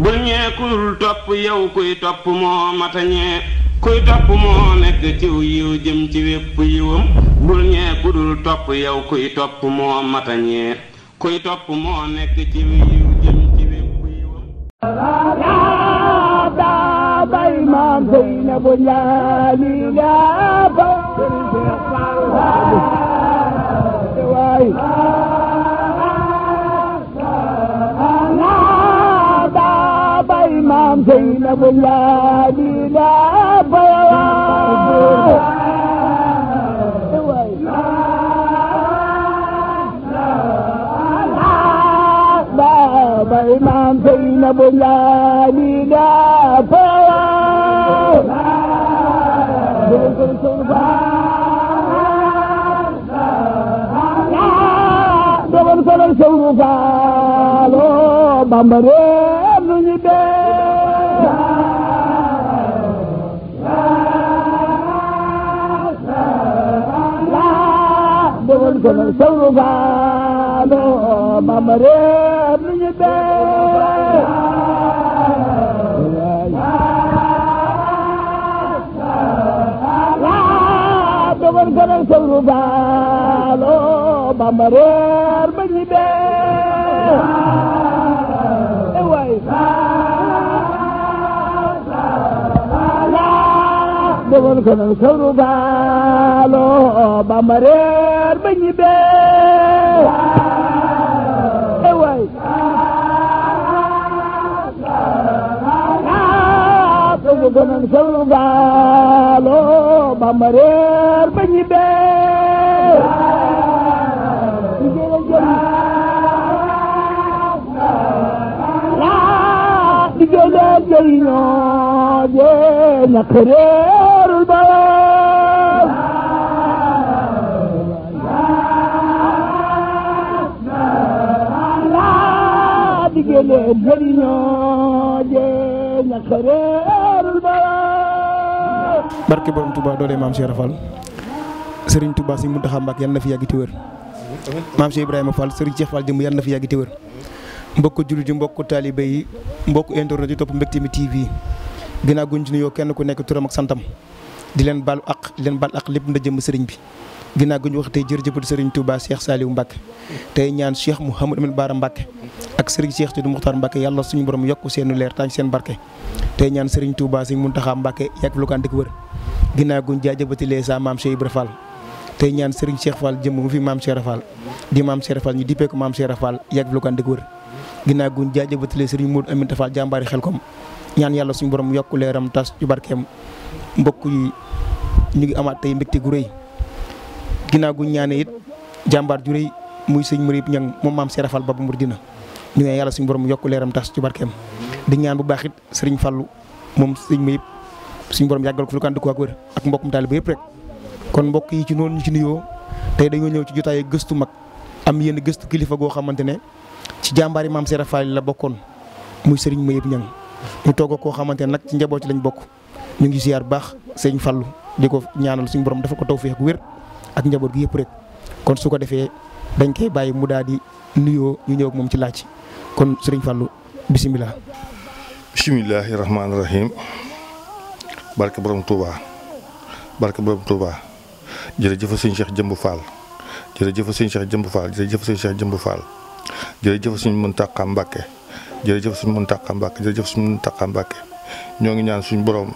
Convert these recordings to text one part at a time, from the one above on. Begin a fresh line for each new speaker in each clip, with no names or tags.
bul ñee ku dul topp yow kuy topp moo mata ñee kuy topp moo nekk ciw yiw jëm ci wépp yiwam bul ñee ku dul topp yow kuy topp moo mata ñee kuy topp moo nekk ciw yiw jëm ci wépp yiwam
yaa daa bay maam Seynabu ñaani yaa ba waay yaa daa bay maam Seynabu ñaani yaa ba waay daa bay maam Seynabu ñaani yaa ba dogon solol sewru faalo bamba reer nu ñi bee dogon solol sewru faalo bamba reer nu ñi bee dogon solol sewru faalo bamba reer ba ñi bee waay dogon solol sewru faalo bamba reer ba ñi bee waay dogon solol sewru faalo bamba reer ba ñi bee diggéey leen jëriñoo jee ñàkk réerul boroom diggéey leen jëriñoo jee ñàkk réerul boroom
barke borom Touba doole maam Cheikh Fall Serigne Touba si Mountakha Mbacké yàlla na fi yàgg te wér maam Cheikh Ibrahima Fall Serigne Cheikh Fall jëm yàlla na fi yàgg te wér mbokk jullit yi mbokk taalibe yi mbokk internet yi topp Mbecté mi TV ginnaaw guñ ci nuyoo kenn ku nekk turam ak santam di leen baalu ak di leen baal ak lépp nda jëm sëriñ bi ginnaaw guñ wax tey jërëjëfal Serigne Touba Cheikh Saliou Mbacké tey ñaan Cheikh Mouhamadou Amine Bara Mbacké ak Serigne Cheikh Tidou Moukhtar Mbacké yàlla suñu borom yokk seenu leer tànn seen barke tey ñaan Serigne Touba Serigne Mountakha Mbacké yàgg lu ko ànd ak wër ginnaaw guñ jaajëfatilee sa maam Cheikh Ibra Fall tey ñaan Serigne Cheikh Fall jëm mu fi maam Cheikh Fall di maam Cheikh Fall ñu dippee ko maam Cheikh Fall yàgg lu ko ànd ak wër ginnaaw guñ jaajëfatilee Serigne Modou Aminta Fall jàmbaari xel kom ñaan yàlla suñu borom yokk leeram tas ci barkeem mbokk yi ñu ngi amaat tey mbégte gu rëy ginnaaw guñ ñaane it jàmbaar ju rëy muy sëñ Mouride Niang moom maam Cheikh Fall Baba Mouridina ñu ngi yàlla suñu borom yokk leeram tas ci barkeem di ñaan bu baax it Serigne Fallou moom sëñ ma yëpp suñu borom yàggal ko fi lu ko ànd ko ak wër ak mbokkum taaliba yëpp rek kon mbokk yi ci noonu ñu ci nuyoo tey dañoo ñëw ci jotaay gëstu mag am yenn gëstu kilifa goo xamante ne ci jàmbaari maam Cheikh Fall la bokkoon muy sëriñ Mayib Niang ñu toog koo xamante ne nag ci njaboot ci lañ bokk ñu ngi ziar baax sëriñ Fallu di ko ñaanal suñu borom dafa ko tawfeex ak wér ak njaboot gi yëpp rek kon su ko defee dañ koy bàyyi mu daal di nuyoo ñu ñëw ak moom ci laaj kon sëriñ Fallu bisimilah.
bisimilahi rahmaani rahim barke borom Touba barke borom Touba jërëjëf sëñ Cheikh Jëmb Fall jërëjëf sëñ Cheikh Jëmb Fall jërëjëf sëñ Cheikh Jëmb Fall jërëjëf suñu Muntaxa Mbàkke jërëjëf suñu Muntaxa Mbàkke jërëjëf suñu Muntaxa Mbàkke ñoo ngi ñaan suñu borom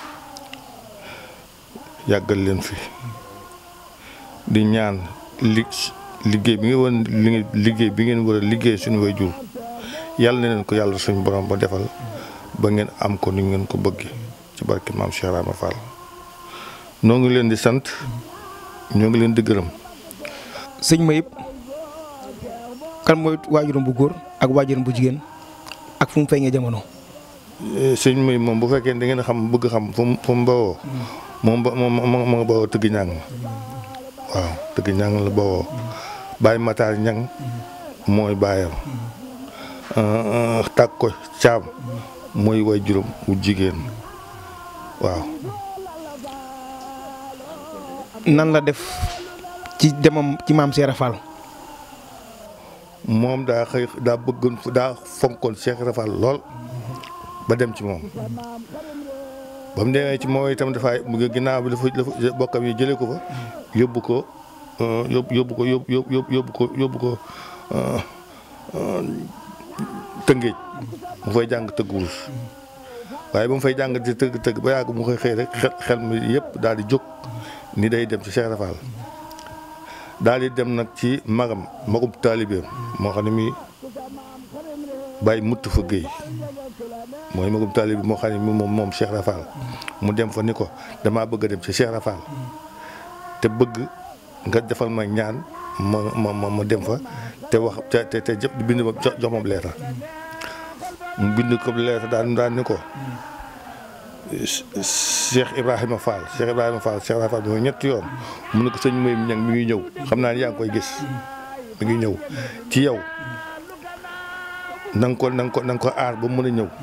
yàggal leen fi di ñaan li liggéey bi ngeen war liggéey bi ngeen war a liggéey suñu waajur yàlla na leen ko yàlla suñu borom ba defal ba ngeen am ko ni ngeen ko bëggee ci barke maam Cheikh Rama Fall noo ngi leen di sant ñoo ngi leen di gërëm.
sëñ Mayib kan mooy waajuram bu góor ak waajuram bu jigéen ak fu mu feeñee jamono.
sëñ Mayib moom bu fekkee da ngeen xam bëgg xam fu mu fu mu bawoo. moom ba moom moo moo bawoo tëgg ñàng waaw tëgg ñàng la bawoo Baye Matar ñang mooy baayam tàgg ko caam mooy waajuram wu jigéen waaw.
nan la def ci demam ci maam Cheikh Fall.
moom daa xëy daa bëggoon daa fonkoon Cheikh Rafal lool ba dem ci moom ba mu demee ci moom itam dafay mu ginnaaw bi dafa dafa bokkam yi jëlee ko fa yóbbu ko yóbbu yóbbu ko yóbbu yóbbu yóbbu ko yóbbu ko tëngéej mu fay jàng tëgg wurus waaye ba mu fay jàng di tëgg tëgg ba yàgg mu koy xëy rek xel xel mi yëpp daal di jóg ni day dem ci Cheikh Rafal daal di dem nag ci magam magum taalibeem moo xam ne mi bàyyi mutt fa géey mooy magum taalibe moo xam ne mi moom moom Cheikh Rafal mu dem fa ni ko damaa bëgg a dem ci Cheikh Rafal te bëgg nga defal ma ñaan ma ma ma ma dem fa te wax te te te jëpp bind ma jox jox ma leetar mu bind ko leetar daan daan ni ko Cheikh Ibrahima Fall Cheikh Ibrahima Fall Cheikh Ibrahima Fall bi mooy ñetti yoon mu ne ko sëñ May ñang mi ngi ñëw xam naa ne yaa ngi koy gis mi ngi ñëw ci yow na nga ko na nga ko na nga ko aar ba mën a ñëw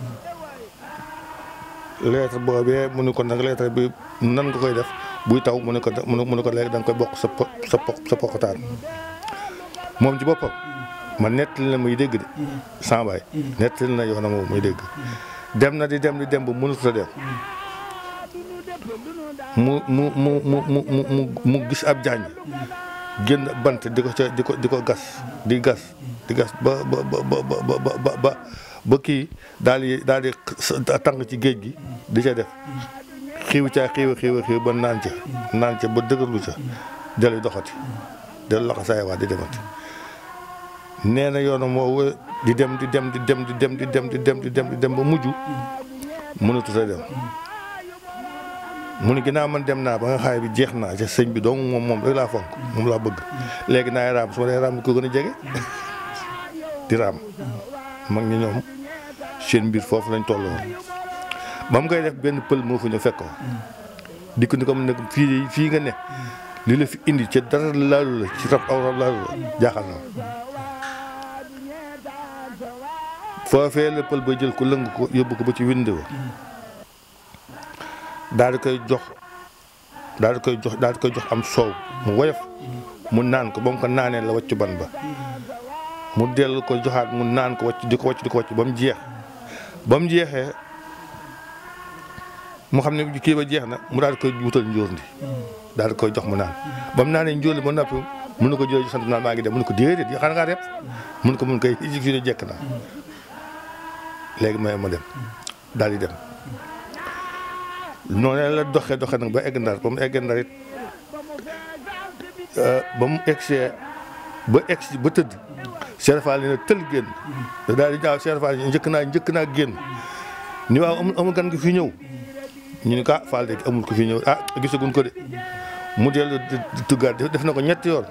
lettre boobee mu ne ko nag lettre bi nan nga koy def buy taw mu ne ko mu ne ko léegi da nga koy bokk sa po sa po sa pokotaan moom ci boppam man nettali na muy dégg de sambaay nettali na yoonam moom muy dégg dem na di dem di dem ba mënut a dem mu mu mu mu mu mu mu gis ab jaañ génn bant di ko ca di ko di ko gas di gas di gas ba ba ba ba ba ba ba kii daal di daal di tàng ci géej gi di ca def xiiw caa xiiw xiiw xiiw ba naan ca naan ca ba dëgërlu ca dellu doxati dellu loxo saay waa di demati nee na yoonam woowu di dem di dem di dem di dem di dem di dem di dem di dem ba mujj mënatut a dem mu ne ginnaaw man dem naa ba nga xaay bi jeex naa ca sëñ bi dong moom moom rek laa fonk moom laa bëgg léegi naay raam su ma dee raam ko gën a jege di raam mag ñi ñoom seen mbir foofu lañ toll woon ba mu koy def benn pël moo fa ñu fekk ko dikk ni ko mu ne fii fii nga ne li la fi indi ca dara laalu la ci rab aw rab laalu la jaaxal na foofee la pël ba jël ko lëng ko yóbbu ko ba ci wind wa daal di koy jox daal di koy jox daal di koy jox am soow mu woyof mu naan ko ba mu ko naanee la wàccu ban ba mu dellu ko joxaat mu naan ko wàcc di ko wàcc di ko wàcc ba mu jeex ba mu jeexee mu xam ne kii ba jeex na mu daal di koy wutal njóor ndi daal di koy jox mu naan ba mu naanee njóor li ba noppi mun na ko jëlee sant naan maa ngi dem mun na ko déedéet yi xanaa ngaa rep mun ko mun koy fii de jekk naa léegi may ma dem daal di dem noonu la doxee doxee nag ba egg ndar ba mu egg ndar it ba mu eggsee ba egsi ba tëdd Cheikh Fall ne tël génn daal di ñaaw Cheikh Fall njëkk naa njëkk naa génn ni waaw amul amul gan gi fi ñëw ñu ni ko ah Fall de amul ko fi ñëw ah gisaguñ ko de mu dellu tuggaat def na ko ñetti yoon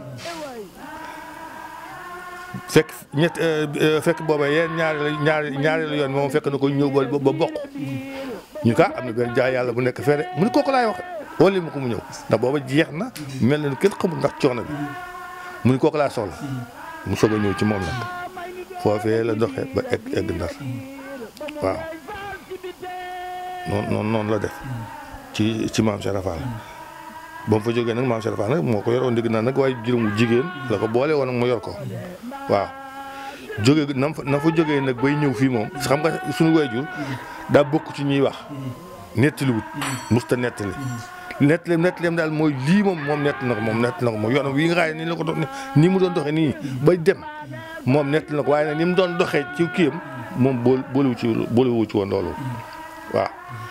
fekk ñett fekk booba yeen ñaari ñaari ñaari la yoon moom fekk na ko ñëw ba ba bokk ñu ka am na benn jaay yàlla bu nekk fee de mu ni kooku laay wax wala ma ko mu ñëw ndax booba jeex na mel na ni kenn xamul ndax coono bi mu ni kooku laa soxla mu soog a ñëw ci moom nag foofee la doxee ba egg egg ndar waaw noonu noonu noonu la def ci ci maam Cheikh Rafal ba mu fa jógee nag maam Cheikh Rafal nag moo ko yoroon dégg naa nag waaye juróomu jigéen la ko boole woon mu yor ko waaw jóge na fa na fa jógee nag bay ñëw fii moom xam nga suñu waajur daa bokk ci ñuy wax nettaliwut musta nettali nettaleem nettaleem daal mooy lii moom moom nett na ko moom nett na ko moom yoonam wi nga xaay nii la ko doon nii mu doon doxee nii bay dem moom nett na ko waaye nag ni mu doon doxee ci kiyam moom bool boolewu ci boolewu ci woon loolu waaw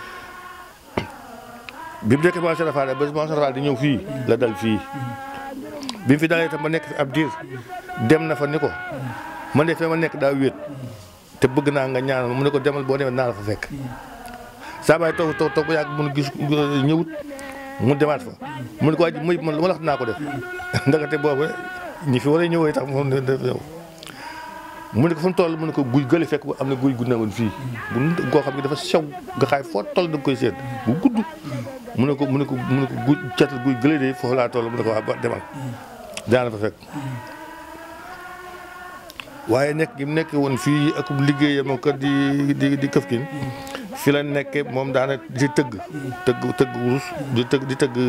bi mu nekkee Maam Cheikh Rafal ba Maam Cheikh Rafal di ñëw fii la dal fii bi mu fi dalee itam ba nekk fi ab diir dem na fa ni ko man de fee ma nekk daa wéet te bëgg naa nga ñaanal mu ne ko demal boo demee naa la fa fekk saa baay toog toog toog ba yàgg mun gis ñëwut mu demaat fa mu ne ko waaj muy man lu ma la wax naa ko def ndagate boobu ñi fi war a ñëwee tax moom def ñëw mu ne ko fu mu toll mu ne ko guy gële fekk bu am na guy gu newoon fii bu goo xam ne dafa sew nga xaay foo toll da nga koy seet bu gudd mu ne ko mu ne ko mu ne ko guy catal guy gële de foofu laa toll mu ne ko waa ba demal daana fa fekk waaye nekk gi mu nekk woon fii ak liggéeyam ak di di di këf kin fi la nekke moom daana di tëgg tëgg tëgg wurus di tëgg di tëgg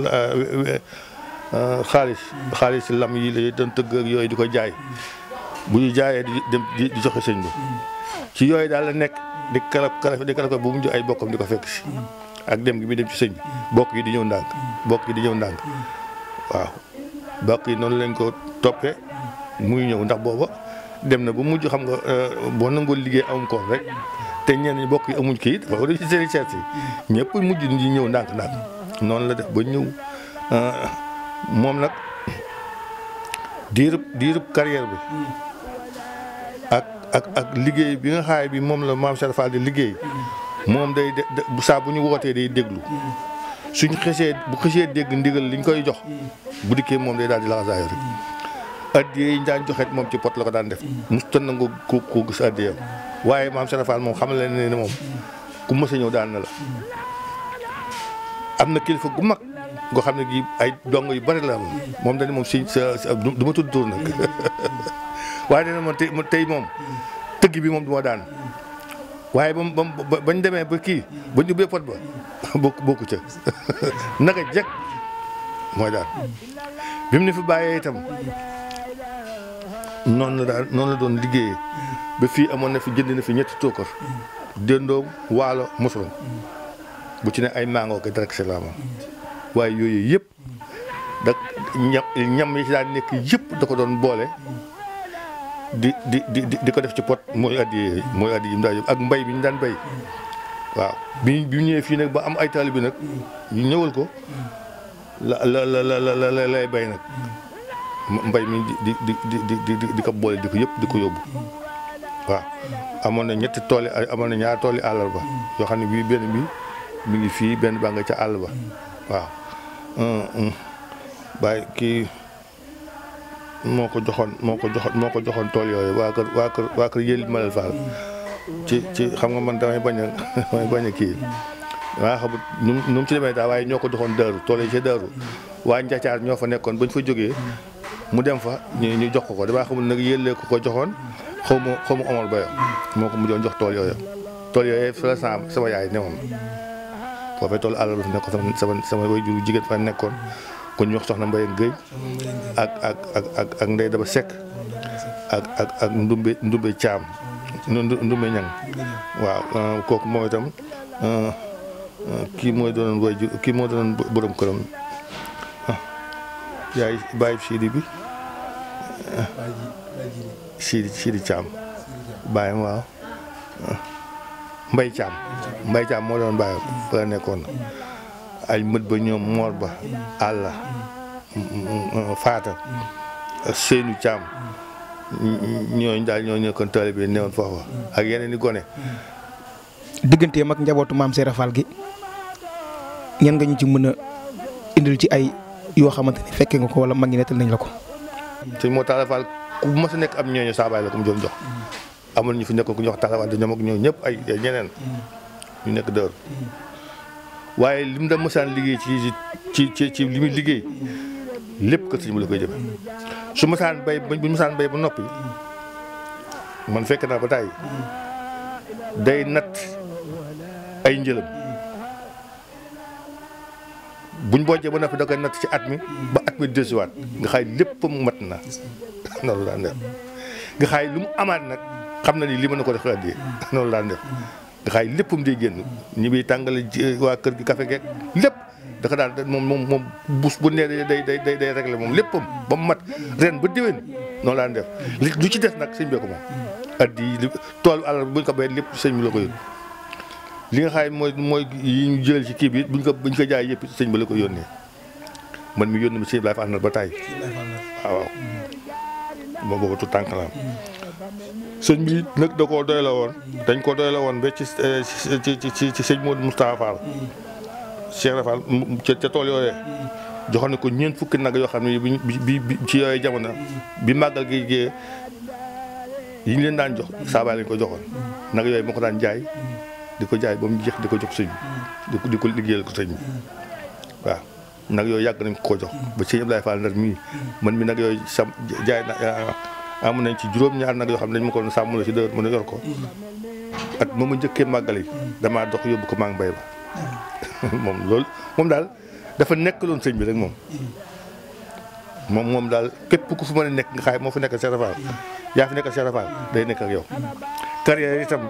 xaalis xaalis lam yi la doon tëgg ak yooyu di ko jaay bu ñu jaayee di dem di joxe sëñ bi ci yooyu daal la nekk di kalaf kalaf di kalaf bu mu jox ay bokkam di ko fekk si ak dem gi muy dem ci sëñ bi bokk yi di ñëw ndànk bokk yi di ñëw ndànk waaw bokk yi noonu lañ ko toppee muy ñëw ndax booba dem na ba mujj xam nga boo nangoo liggéey amum koor rek te ñenn ñi bokk yi amuñ kii dafa war a ci seen seet yi ñëpp mujj di ñëw ndànk ndànk noonu la def ba ñëw moom nag diirub diirub carrière bi ak ak ak liggéey bi nga xaay bi moom la maam Cheikh Fall di liggéey moom day de bu saa bu ñu wootee day déglu suñ xesee bu xesee dégg ndigal liñ koy jox bu dikkee moom day daal di laxasaayo rek addiye yi ñu daan joxeet moom ci pot la ko daan def musta nangu ku ku gis addiyam waaye maam Cheikh Fall moom xam leen ne moom ku mës a ñëw daan na la am na kilifa gu mag goo xam ne gi ay dong yu bari la am moom dañ moom si sa du ma tudd tur nag waaye dana moom tey tey moom tëgg bi moom du ma daan waaye ba ba bañ demee ba kii ba ñu ubbee pot ba bokk bokku ca naka jekk mooy daan bi mu ne fi bàyyee itam noonu la daan noonu la doon liggéeyee ba fii amoon na fi jënd na fi ñetti tookar déndoom waalo mosoon bu ci ne ay mangoo ko direct la moom waaye yooyu yëpp da ñam ñam yi ci daan nekk yëpp da ko doon boole di di di di ko def ci pot mooy addi mooy addi yi mu daan yóbbu ak mbay bi ñu daan bay waaw bi bi ñëwee fii nag ba am ay taalibe nag ñu ñëwal ko la la la la la lay bay nag mbay mi di di di di di di ko boole di ko yëpp di ko yóbbu waaw amoon na ñetti tool yi amoon na ñaari tool yi àllarba yoo xam ne bii benn bi mi ngi fii benn baa nga ca àll ba waaw bàyyi kii moo ko joxoon moo ko joxoon moo ko joxoon tool yooyu waa kër waa kër waa kër yëli Malal Fall ci ci xam nga man damay bañ a damay bañ a kii waa xamut nu nu mu ci demee daal waaye ñoo ko joxoon daaru tool yi ca daaru waa Njacaar ñoo fa nekkoon bañ fa jógee mu dem fa ñu ñu jox ko ko damaa xamul nag yëlee ko ko joxoon xaw ma xaw ma Omar Bayo moo ko mujjoon jox tool yooyu tool yooyu fa la sama sama yaay newoon foofee tool àll ba fi nekkoon sama sama sama way juru jigéen fa nekkoon kon ñu wax soxna Mbaye Guèye ak ak ak ak ak Ndeye Daba Seck ak ak ak Ndumbe Ndumbe Thiam Ndumbe Ñang waaw kooku moom itam kii mooy doonoon way jur kii moo doonoon borom këram yaay bàyyi Sidi bi Sidi Sidi Thiam bàyyam waaw Mbay Thiam Mbay Thiam moo doon bàyyam fa la nekkoon ay mët ba ñoom moor ba àlla faata ak Seynu Thiam ñooñu daal ñoo nekkoon taalibe bi newoon foofa ak yeneen i gone
digganteem ak njabootu maam Seera Fall gi ñan nga ñu ci mën a indil ci ay yoo xamante ni fekke nga ko wala mag ñi nettal nañ la ko.
sëñ moo Talla Fall ku mas a nekk am ñooñu saabaay la ko mu doon jox amul ñu fi nekkoon ku ñu wax Talla Fall ñoom ak ñoom ñëpp ay ñeneen ñu nekk dër waaye li mu da mësaan liggéey ci ci ci ci li muy liggéey lépp kër sëñ bi la koy jëme su mësaan bay bu mësaan bay ba noppi man fekk naa ba tàyyi day natt ay njëlam buñ bojjee ba noppi da koy natt ci at mi ba at mi desiwaat nga xaay lépp mu mat na noonu daan def nga xaay lu mu amaat nag xam na ni li mën na ko def xalaat noonu daan def nga xaay léppam day génn ñi biy tàngale waa kër gi café geek lépp dafa daan moom moom moom bus bu nee day day day day réglé moom léppam ba mu mat ren ba déwén noonu daan def li lu ci des nag sëñ bee ko moom addi yi toolu alal buñ ko béyee lépp sëñ bi la ko yóbbu li nga xam mooy mooy yi ñu jël ci kii bi buñ ko buñ ko jaay yëpp sëñ bi la ko yónnee man mi yónni ma sëñ Ibrahima Fall na ba tàyyi waaw waaw moom boobu tout tànk la am sëñ bi nag da koo doy la woon dañ ko doy la woon ba ci ci ci ci sëñ Modou Moustapha Fall Cheikh Fall ca tool yooyee joxoon ne ko ñeent fukki nag yoo xam ne bi bi ci yooyu jamono bi màggal gi gée yi ñu leen daan jox saabaay lañ ko joxoon nag yooyu moo ko daan jaay di ko jaay ba mu jeex di ko jox sëñ bi di ko liggéeyal ko sëñ bi waaw nag yooyu yàgg nañ ko jox ba sëñ Abdoulaye Fall ndar mii man mi nag yooyu sam jaay na amoon nañ ci juróom-ñaar nag yoo xam ne dañ ma ko doon sàmm la ci dër mën a yor ko at ma ma njëkkee màggal yi damaa dox yóbbu ko maa ngi bay ba moom loolu moom daal dafa nekkaloon sëñ bi rek moom moom moom daal képp ku fi mën a nekk nga xaay moo fi nekk Cheikh Fall yaa fi nekk Cheikh Fall day nekk ak yow carrière itam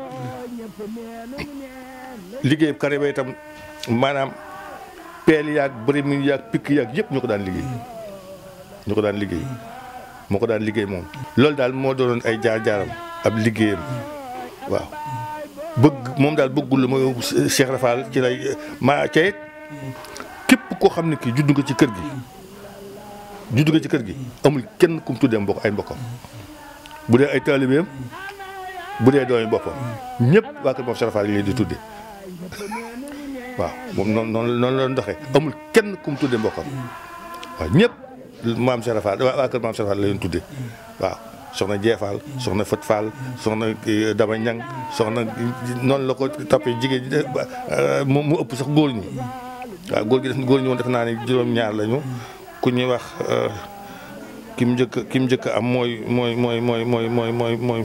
liggéey carrière ba itam maanaam peel yaag bëri mi yaag pikk yaag yëpp ñu ko daan liggéey ñu ko daan liggéey moo ko daan liggéey moom loolu daal moo doonoon ay jaar-jaaram ab liggéeyam waaw bëgg moom daal bëggul la mooy Cheikh Rafal ci lay maa ca it képp koo xam ne kii judd nga ci kër gi judd nga ci kër gi amul kenn ku mu tuddee mbokk ay mbokkam bu dee ay taalibeem bu dee doomi boppam ñëpp waa kër moom Cheikh Rafal yi leen di tudde waaw moom noonu noonu noonu la doon doxee amul kenn ku mu tuddee mbokkam waaw ñëpp maam Cheikh Rafal waa kër maam Cheikh Rafal la leen tuddee waaw soxna Jeefal soxna Fët Fall soxna Dama Ñang soxna noonu la ko toppee jigéen ñi mu mu ëpp sax góor ñi waaw góor gi def góor ñi woon def naa ne juróom-ñaar lañu ku ñuy wax ki mu njëkk ki mu njëkk am mooy mooy mooy mooy mooy mooy mooy mooy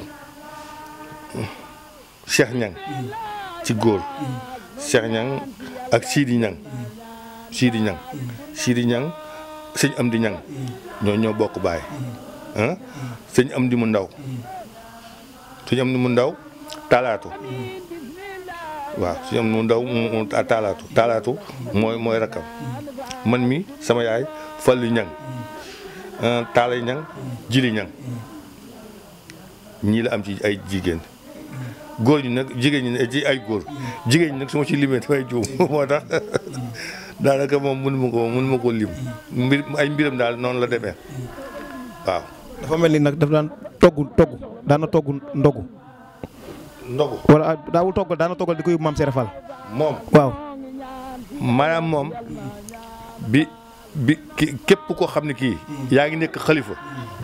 Cheikh Ñang ci góor Cheikh Ñang ak Sidi Ñang Sidi Ñang Sidi Ñang sëñ am di ñang ñoo ñoo bokk baay ah sëñ am di mu ndaw sëñ am di mu ndaw taalaatu waaw sëñ am di mu ndaw mu taalaatu taalaatu mooy mooy rakkam man mi sama yaay fallu ñang taalay ñang jili ñang ñii la am ci ay jigéen góor ñi nag jigéen ñi ne ci ay góor jigéen ñi nag su ma ci limee damay juum moo tax daanaka moom mënu ma ko mënu ma ko lim mbir ay mbiram daal noonu la demee waaw.
dafa mel ni nag daf daan togg togg daana togg ndogu
ndogu
wala daawul toggal daana toggal di ko yóbbu maam Cheikh Fall
moom
waaw
maanaam moom bi bi ki képp koo xam ne kii yaa ngi nekk xalifa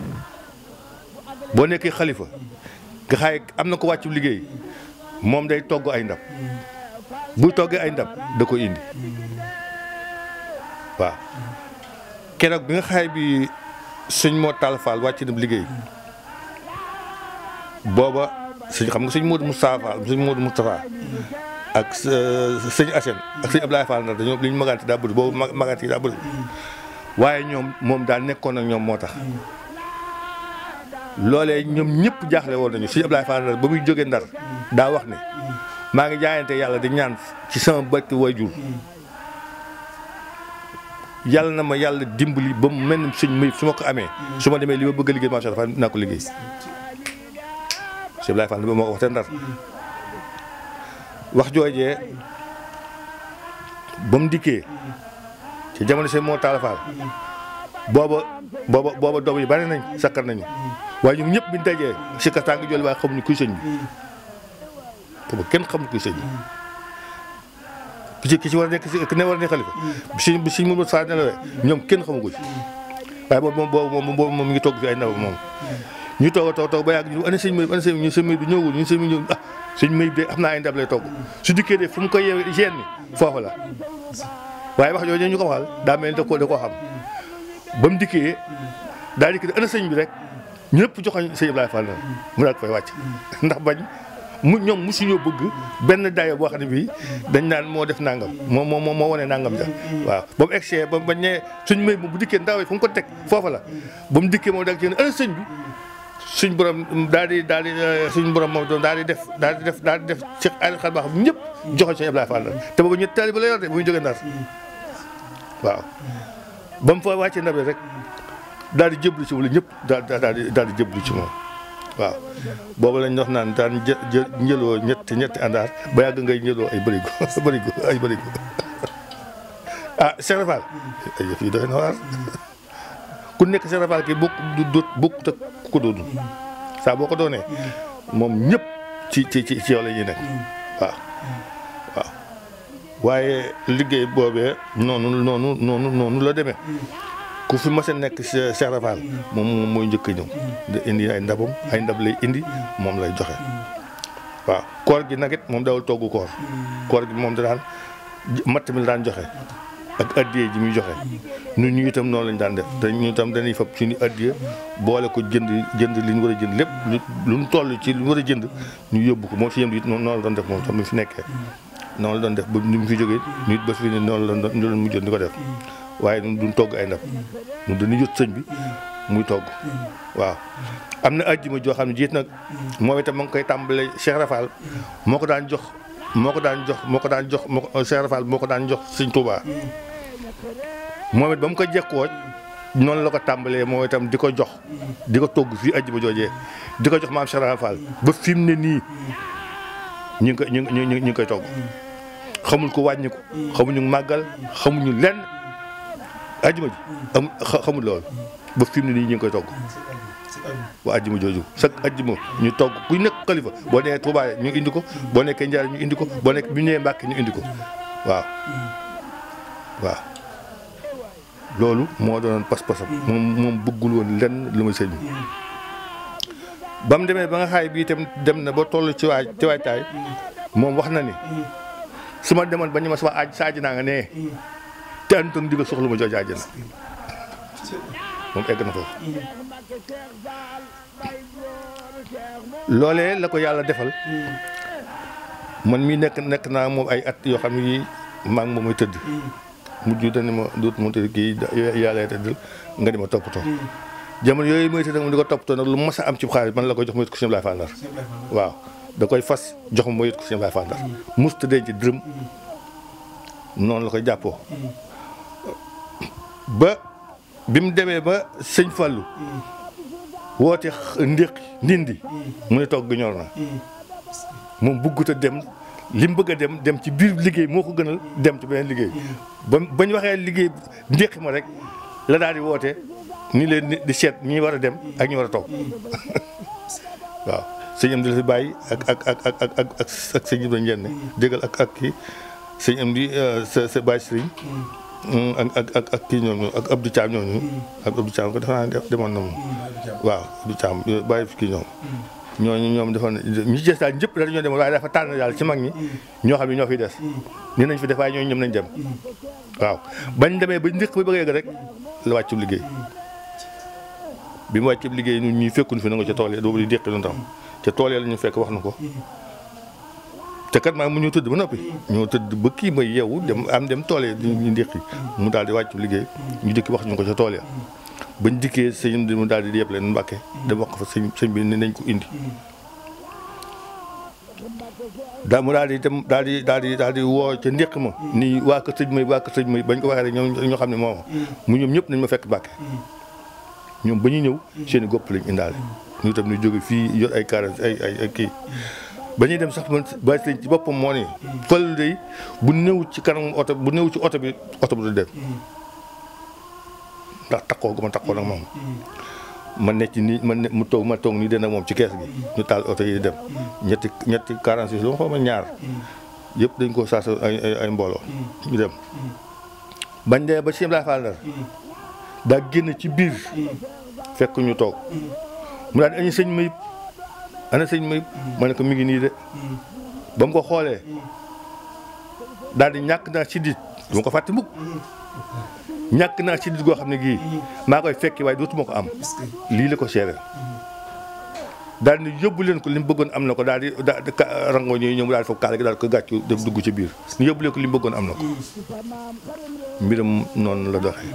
boo nekkee xalifa nga xaay am na ko wàccu liggéey moom day togg ay ndab buy toggee ay ndab da ko indi waaw keroog bi nga xaay bi sëñ moo Tall Fall wàcc na liggéey booba sëñ xam nga sëñ Modou Moustapha Fall sëñ Modou Moustapha ak sëñ Assane ak sëñ Abdoulaye Fall ndax dañoo li ñu magante daa bëri boobu magante yi daa bëri waaye ñoom moom daal nekkoon ak ñoom moo tax loolee ñoom ñëpp jaaxle woon nañu sëñ Abdoulaye Fall ba muy jógee Ndar daa wax ne maa ngi jaayante yàlla di ñaan ci sama bëkk waajur yàlla na ma yàlla dimbali ba mu mel ni sëñ may su ma ko amee su ma demee li ma bëgg a liggéey macha allah dinaa ko liggéey sëñ Abdoulaye Fall ba moo ko wax te Ndar wax joojee ba mu dikkee ci jamono sëñ moo Tall Fall booba booba booba doom yi bari nañ sakkar nañu waaye ñoom ñëpp biñ dajee si kastaa ngi jolli waaye xamuñu kuy sëñ bi booba kenn xamul kuy sëñ bi ki ci ki ci war a nekk si ki ne war a nekk xalifa si bi si mënul saa nelawee ñoom kenn xamu ko ci waaye boobu moom boobu moom boobu moom mi ngi togg fi ay ndab moom ñu toog a toog toog ba yàgg ñu ana sëñ Mayib ana sëñ ñu sëñ Mayib du ñëwul ñu sëñ Mayib ñëw ah sëñ Mayib de xam naa ay ndab lay togg su dikkee de fu mu koy yeewee gene ni foofu la waaye wax jooju ñu ko waxal daa mel ni da koo da koo xam ba mu dikkee daa dikk ana sëñ bi rek ñëpp joxoñ sëñ Ibrahima Fall mu daal ko fay wàcc ndax bañ mu ñoom mosuñoo bëgg benn dayo boo xam ne bii dañ naan moo def nangam moo moo moo wane nangam ja waaw ba mu egsee ba bañ ne suñ may bu dikkee ndaw yi fu mu ko teg foofa la ba mu dikkee moom dag ci ana sëñ bi suñ borom daal di daal di suñ borom moom doon daal di def daal di def daal di def ci ay xel baax ñëpp joxoñ sëñ Ibrahima Fall te boobu ñetti taaliba la yor de bu ñu jógee ndar waaw ba mu fa wàccee ndab rek daal di jëblu ci wala ñëpp daal daal di daal di jëblu ci moom waaw boobu lañ wax naan daan jë jë njëloo ñetti ñetti àndaar ba yàgg ngay njëloo ay bërigo bërigo ay bërigo ah Cheikh Fall ay yëf yi doy na waar ku nekk Cheikh Fall ki bokk du dut bokk te ku ko doonul saa boo ko doonee moom ñëpp ci ci ci ci yow la ñuy nekk waaw waaw waaye liggéey boobee noonu noonu noonu noonu la demee ku fi mas a nekk Cheikh Rafal moom moom mooy njëkk a ñëw di indi ay ndabam ay ndab lay indi moom lay joxe waaw koor gi nag it moom dawul togg koor koor gi moom da daan matt mi la daan joxe ak addiye ji muy joxe ñun ñu itam noonu lañ daan def te ñu itam dañuy fab suñu addiye boole ko jënd jënd li ñu war a jënd lépp lu mu toll ci lu ñu war a jënd ñu yóbbu ko moom si yëm it noonu la doon def moom tam mi fi nekkee noonu la doon def ba ni mu fi jógee nit ba fi ne noonu la doon mujjoon di ko def waaye ñun duñ togg ay ndab ñun dañuy yot sëñ bi muy togg waaw am na ajjuma joo xam ne jiit nag moom itam ma ngi koy tàmbale Cheikh Rafal moo ko daan jox moo ko daan jox moo ko daan jox moo ko Cheikh Rafal moo ko daan jox sëñ Touba moom it ba mu ko jekkoo noonu la ko tàmbalee moom itam di ko jox di ko togg fii ajjuma joojee di ko jox maam Cheikh Rafal ba fi mu ne nii ñu ngi koy ñu ngi ñu ngi koy togg xamul ko wàññi ko xamuñu màggal xamuñu lenn ajjuma ji am xamul loolu ba fi mu ne nii ñu ngi koy togg waa ajjuma jooju chaque ajjuma ñu togg ku nekk xalifa boo nee Touba ñu indi ko boo nekkee Njaar ñu indi ko boo nekk bu ñëwee Mbàkke ñu indi ko waaw waaw loolu moo doonoon pas-pasam moom moom bëggul woon lenn lu muy sëñ bi ba mu demee ba nga xaay bii itam dem na ba toll ci waaj ci waajtaay moom wax na ni su ma demoon ba ñu ma sama aaj sa aji naa nga nee te antoon digal soxlu ma jooju àjjana moom egg na foofu loolee la ko yàlla defal man mii nekk nekk naa moom ay at yoo xam ne yii maa ngi moom muy tëdd mujj dañu ma duut mu tëdd kii yàlla tëddal nga di ma toppatoo jamono yooyu muy tëdd mu di ko toppatoo nag lu mas a am ci xaalis man la koy jox mu yët ko Sëñ Ablaye Fall Ndar waaw da koy fas jox ma mu yët ko Sëñ Ablaye Fall Ndar musta denc dërëm noonu la koy jàppoo ba bi mu demee ba sëñ Fallou woote ndéqi ndindi mu ne togg ñor na moom buggut a dem li mu bëgg a dem dem ci biir liggéey moo ko gënal dem ci beneen liggéey ba bañ waxee liggéey ndéqi ma rek la daal di woote ni leen di seet ñi war a dem ak ñi war a toog waaw sëñ am di la fi bàyyi ak ak ak ak ak ak ak sëñ Ibrahima Ndiène déggal ak ak kii sëñ am di sa sa bàyyi sëriñ ak ak ak ak kii ñooñu ak Abdou Thiam ñooñu ak Abdou Thiam ko defe naa demoon na moom waaw Abdou Thiam bàyyi fi kii ñoom ñooñu ñoom defoon ñi ci des daal ñëpp daal ñoo demoon waaye dafa tànn daal ci mag ñi ñoo xam ne ñoo fiy des ni nañ fi def waaye ñooñu ñoom nañ dem waaw bañ demee ba ndéq ba bëgg a yegg rek la wàccu liggéey bi mu wàccu liggéey ñun ñuy fekkuñ fi na nga ca tool yi doobu di déqi lu tam ca tool yi la ñu fekk wax na ko te kat maa mu ñu tëdd ba noppi ñoo tëdd ba kii may yeewu dem am dem tool yi ñu ndéqi mu daal di wàccu liggéey ñu dikki wax ñu ko ca tool ya bañ dikkee sëñ bi mu daal di yëpp leen mbàkke dem wax ko fa sëñ sëñ bi ne nañ ko indi daa mu daal di dem daal di daal di daal di woo ca ndéq ma nii waa kër sëñ may waa kër sëñ may bañ ko waxee rek ñoom ñoo xam ne moom mu ñoom ñëpp nañ ma fekk mbàkke ñoom ba ñu ñëw seen i gopp lañ indaale ñu tam ñu jóge fii yor ay kaara ay ay ay kii ba ñuy dem sax man ba sëñ ci boppam moo ne fal day bu néew ci kanam oto bu néew ci oto bi oto bi du dem ndax takkoo gu ma takkoo nag moom ma nekk ci nii ma ne mu toog ma toog nii den ak moom ci kees gi ñu taal oto yi dem ñetti ñetti 46 lu ma xaw ma ñaar yëpp dañ ko saasa ay ay mbooloo ñu dem bañ dee ba Sëñ Ablaye Fall Ndar daa génn ci biir fekk ñu toog mu daal di añu sëñ Mayib ana sëñ Mayib ma ne ko mi ngi nii de ba mu ko xoolee daal di ñàkk naa ci dit du ma ko fàtte mukk ñàkk naa ci dit goo xam ne gii maa koy fekki waaye dootuma ko am lii la ko seereel daal di yóbbu leen ko li mu bëggoon am na ko daal di daal di rango ñooy ñëw daal di foog kaala gi daal ko gàccu def dugg ci biir ñu yóbbu leen ko li mu bëggoon am na ko mbiram noonu la doxee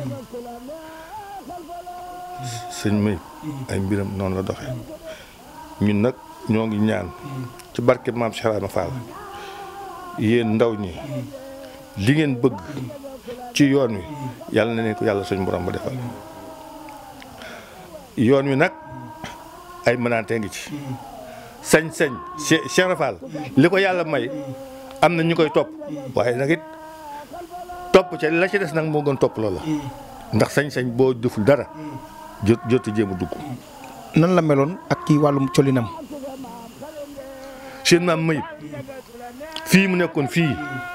sëñ may ay mbiram noonu la doxee ñun nag ñoo ngi ñaan ci barke maam Cheikh Ibra Fall yéen ndaw ñi li ngeen bëgg ci yoon wi yàlla na leen ko yàlla suñ borom ba defal yoon wi nag ay mënaante ngi ci sañ-sañ Cheikh Ibra Fall li ko yàlla may am na ñu koy topp waaye nag it topp ca la ci des nag moo gën topp loola ndax sañ-sañ boo deful dara jot jot jéem a dugg
nan la meloon ak kii wàllum colinam
seen maam mayib fii mu nekkoon fii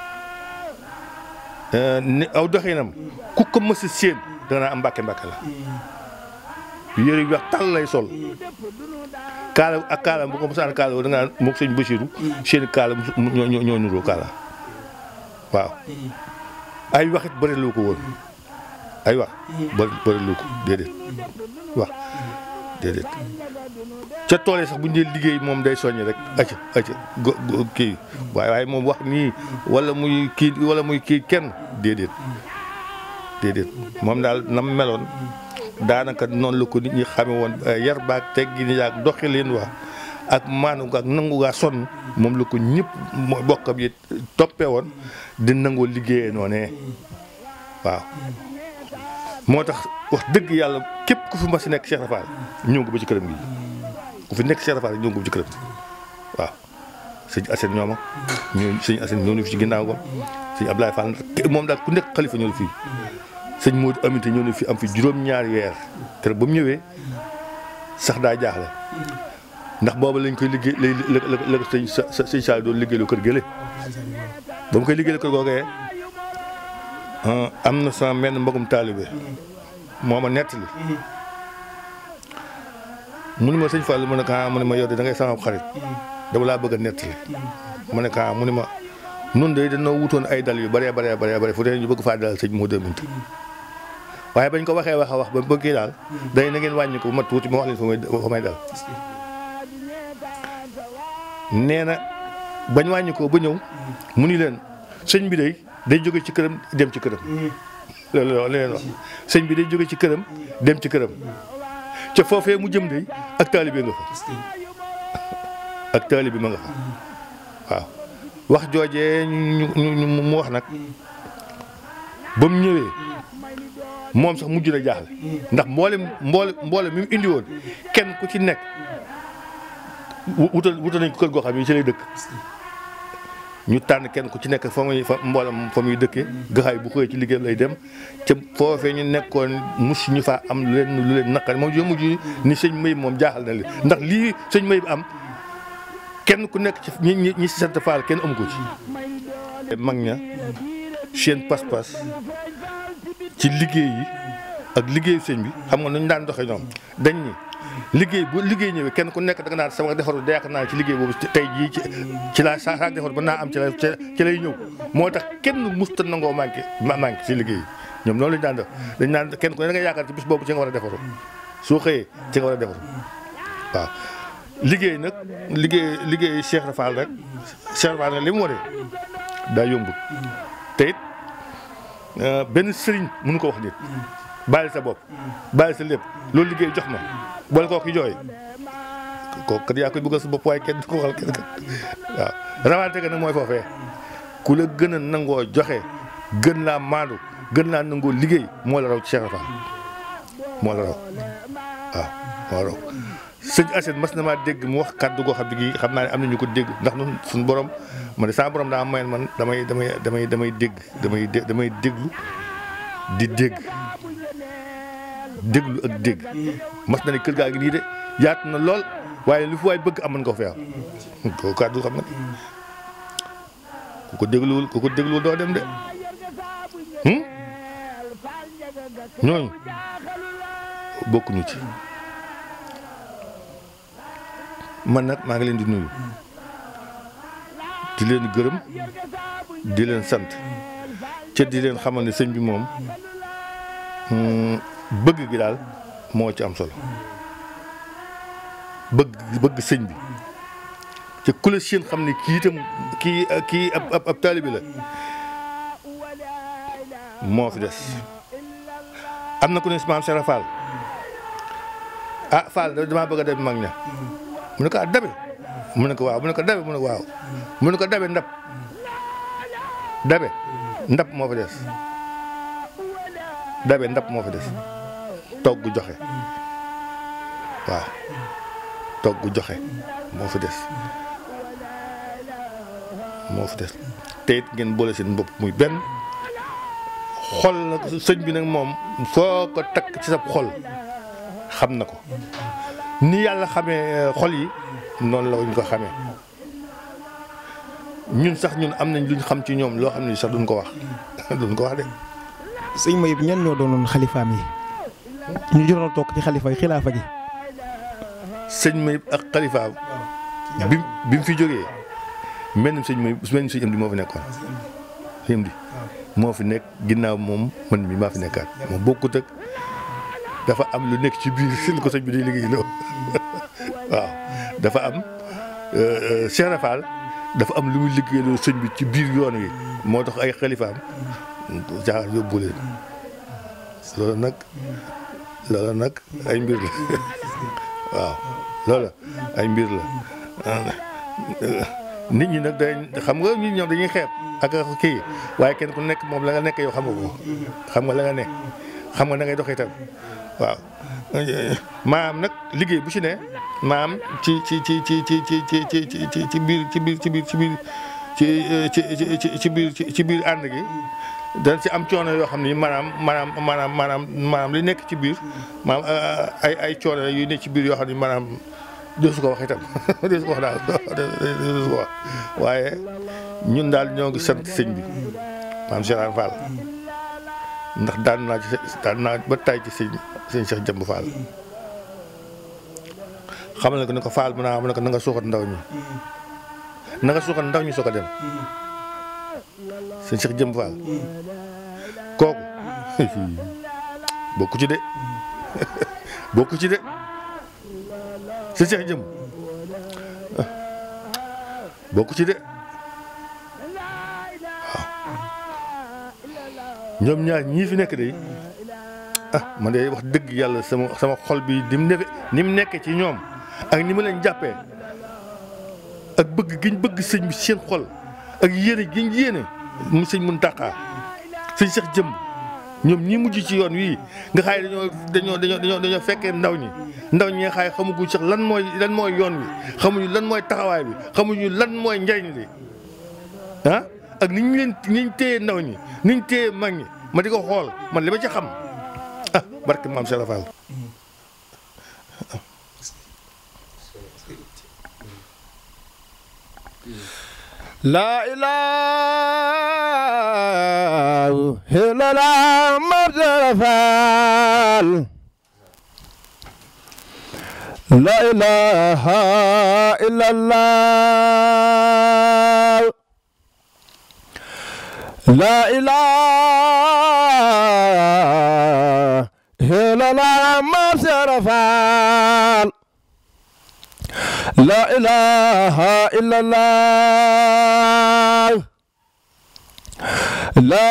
ni aw doxinam ku ko mës a séen dana am mbàkke mbàkke la yére yu wax tàll lay sol kaala ak kaala bu ko mosaan kaala da nga moog sëñ Basiru seen kaala ñoo ñoo ñoo nuroo kaala waaw ay waxit bëri loo ko woon ay wax bëri bëri loo ko déedéet wax déedéet ca tool yi sax bu ñu dee liggéey moom day soññ rek acca acca go kii waaye waaye moom wax nii wala muy kii wala muy kii kenn déedéet déedéet moom daal nam meloon daanaka noonu la ko nit ñi xame woon yar baak teggi ni yaak doxalin wa ak maanu ak nangu gaa sonn moom la ko ñëpp mooy bokkam yi toppee woon di nangoo liggéeyee noonee waaw moo tax wax dëgg yàlla képp ku fi mas nekk Cheikh Rafal ñëw nga ba ci këram gi ku fi nekk Cheikh Rafal ñëw nga ba ci këram waaw sëñ Assane ñooma ñoo sëñ Assane ñoo ñu fi ci ginnaaw ko sëñ Abdoulaye Fall moom daal ku nekk xalifa ñoo fii sëñ Modou Amité ñoo ne fi am fi juróom-ñaari weer keroog ba mu ñëwee sax daa jaaxle ndax booba lañ koy liggéey lay la la la ko sëñ sa sëñ Sall doon liggéeylu kër gële ba mu koy liggéeylu kër googee am na sama menn mbagum taalibe moo ma nettali mu ne ma sëñ Fall mu ne ko ah mu ne ma yow de da ngay sama xarit dama laa bëgg a nettali mu ne ko ah mu ne ma nun de dañoo wutoon ay dal yu bëree bëree bëree bëri fu dee ñu bëgg faa dalal sëñ Modou Aminta waaye bañ ko waxee wax a wax ba bëggee daal day na ngeen wàññi ko bu ma tuuti ma wax leen fa may fa may dal nee na bañ wàññi ko ba ñëw mu ni leen sëñ bi day day jóge ci këram dem ci këram loolu la leen wax sëñ bi day jóge ci këram dem ci këram ca foofee mu jëm day ak taalibe nga fa ak taalibe ma nga fa waaw wax joojee ñu ñu mu wax nag ba mu ñëwee moom sax mujj na jaaxle ndax mboolem mboole mboole mi mu indi woon kenn ku ci nekk wutal wutal nañ ko kër goo xam ne ci lay dëkk ñu tànn kenn ku ci nekk fa muy fa mboolam fa muy dëkkee gaxaay bu xëyee ci liggéeyam lay dem ca foofee ñu nekkoon mus ñu faa am lu leen lu leen naqari moom jo mujj ni sëñ Mayib moom jaaxal na leen ndax lii sëñ Mayib am kenn ku nekk ci ñi ñi ñi si sant Faal kenn amu ko ci mag ña seen pas-pas ci liggéey yi ak liggéeyu sëñ bi xam nga nu ñu daan doxee ñoom dañ ni liggéey bu liggéey ñëwee kenn ku nekk da nga naan sama defaru da yaakaar naa ci liggéey boobu tey jii ci ci laa saa saa defar ba naa am ci la ci lay ñëw moo tax kenn musta nangoo manqué manqué ci liggéey yi ñoom noonu lañu daan def dañ naan kenn ku ne da nga yaakaar ci bis boobu ci nga war a defaru soo xëyee ci nga war a defaru waaw liggéey nag liggéey liggéey Cheikh Rafal rek Cheikh Rafal nag li mu waree daa yomb te it benn sëriñ mënu ko wax nit bàyyi sa bopp bàyyi sa lépp loolu liggéey jox ma boole koo ki jooy kooku kat yaa koy bëggal sa bopp waaye kenn du ko waxal kenn kat waaw rawante ga nag mooy foofee ku la gën a nangoo joxe gën laa maandu gën laa nangoo liggéey moo la raw ci Cheikh Rafal moo la raw waaw moo raw sëñ Assane mas na maa dégg mu wax kàddu goo xam ne gii xam naa ne am na ñu ko dégg ndax ñun suñu borom ma ne sama borom daa mayen man damay damay damay damay dégg damay dé damay déglu di dégg déglu ak dégg mas na ne kër gaa ngi nii de yaatu na lool waaye lu fi waay bëgg am mën nga ko fi am kooku kàddu xam nga ku ko dégluwul ku ko dégluwul doo dem de ñooñu bokkuñu ci man nag maa ngi leen di nuyu di leen gërëm di leen sant ca di leen xamal ne sëñ bi moom bëgg gi daal moo ci am solo bëgg bëgg sëñ bi ca ku la seen xam ne kii itam kii kii ab ab ab taalibi la moo fi des am na ku ne si maam Sera Fall ah Fall damaa bëgg a dem mag ña mu ne ko ah dabe mu ne ko waaw mu ne ko dabe mu ne ko waaw mu ne ko dabe ndab dabe ndab moo fa des dabe ndab moo fa des togg joxe waaw togg joxe moo fa des moo fa des te it ngeen boole seen bopp muy benn xol nag sëñ bi nag moom foo ko takk ci sa xol xam na ko ni yàlla xamee xol yi noonu la ñu ko xamee ñun sax ñun am nañ luñ xam ci ñoom loo xam ne sax duñ ko wax duñ ko wax de.
sëñ Mayib ñan ñoo doonoon xalifaam yi ñu jotoon toog ci xalifa yi xilaafa gi.
sëñ Mayib ak xalifaam bi bi mu fi jógee mel ni sëñ Mayib mel ni sëñ Amdi moo fi nekkoon sëñ Amdi moo fi nekk ginnaaw moom man mi maa fi nekkaat moom bokkut ak dafa am lu nekk ci biir si ko sëñ bi day liggéey loolu waaw dafa am Cheikh Rafal dafa am lu muy liggéeyloo sëñ bi ci biir yoon wi moo tax ay xalifaam jaar yóbbu leen loolu nag loola nag ay mbir la waaw loola ay mbir la nit ñi nag day xam nga nit ñoom dañuy xeeb ak kii waaye kenn ku nekk moom la nga nekk yow xam nga ko xam nga la nga ne xam nga na ngay doxee itam waaw maam nag liggéey bu ci ne maam ci ci ci ci ci ci ci ci ci ci biir ci biir ci biir ci biir ci ci ci ci biir ci biir ànd gi dana ci am coono yoo xam ni maanaam maanaam maanaam maanaam maanaam li nekk ci biir maanaam ay ay coono yu nekk ci biir yoo xam ni maanaam doo su ko wax itam doo su ko wax daal doo su ko wax waaye ñun daal ñoo ngi sant sëñ bi maam Cheikh Ibra Fall ndax daan naa ci daan naa ba tay ci sëñ sëñ Cheikh Jëmb Fall xamal na ko ne ko Fall mu naa am ne ko na nga suuxat ndaw ñi na nga suuxat ndaw ñi soo ko dem sëñ Cheikh Jëmb Fall kooku bokku ci de bokku ci de sëñ Cheikh Jëmb bokku ci de ñoom ñaar ñii fi nekk de ah man de wax dëgg yàlla sama sama xol bi ni mu nekk ni mu nekkee ci ñoom ak ni ma leen jàppee ak bëgg giñ bëgg sëñ bi seen xol ak yéene giñ yéene mu sëñ Muntaxa sëñ Cheikh Jëmb ñoom ñi mujj ci yoon wii nga xaay dañoo dañoo dañoo dañoo dañoo fekkee ndaw ñi ndaw ñi nga xaay xamuguñ sax lan mooy lan mooy yoon wi xamuñu lan mooy taxawaay bi xamuñu lan mooy njariñ li ah ak ni ñu leen ni ñu téye ndaw ñi ni ñu téye mag ñi ma di ko xool man li ma ci xam ah barke maam Cheikh Fall
La ilaha illallah Muhammad Fall La ilaha illallah La ilaha illallah Muhammad Fall La ilaha illallah La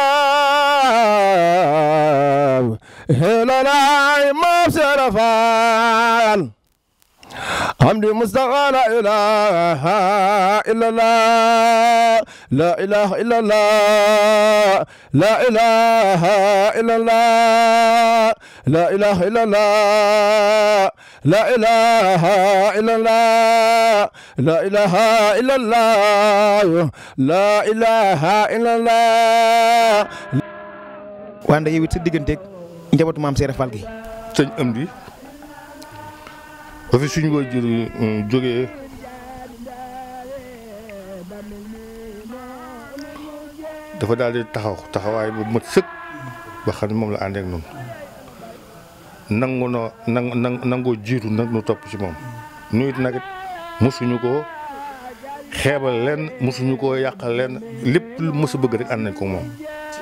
ilaha illallah Imam Serafal حمد مصطفى لا إله إلا الله لا إله إلا الله لا إله إلا الله لا إله إلا الله لا إله إلا الله لا إله إلا الله لا إله إلا الله
wante yow it sa digganteeg njabootu maam Seera Fall gi.
sëñ am di ba fi suñu waajur jógee dafa daal di taxaw taxawaay bu mat sëkk ba xam ne moom la àndeek noonu nangu noo nang nang nangoo jiitu nag nu topp ci moom nu it nag mosuñu ko xeebal leen mosuñu ko yàqal leen lépp lu mos a bëgg rek ànd nañ ko moom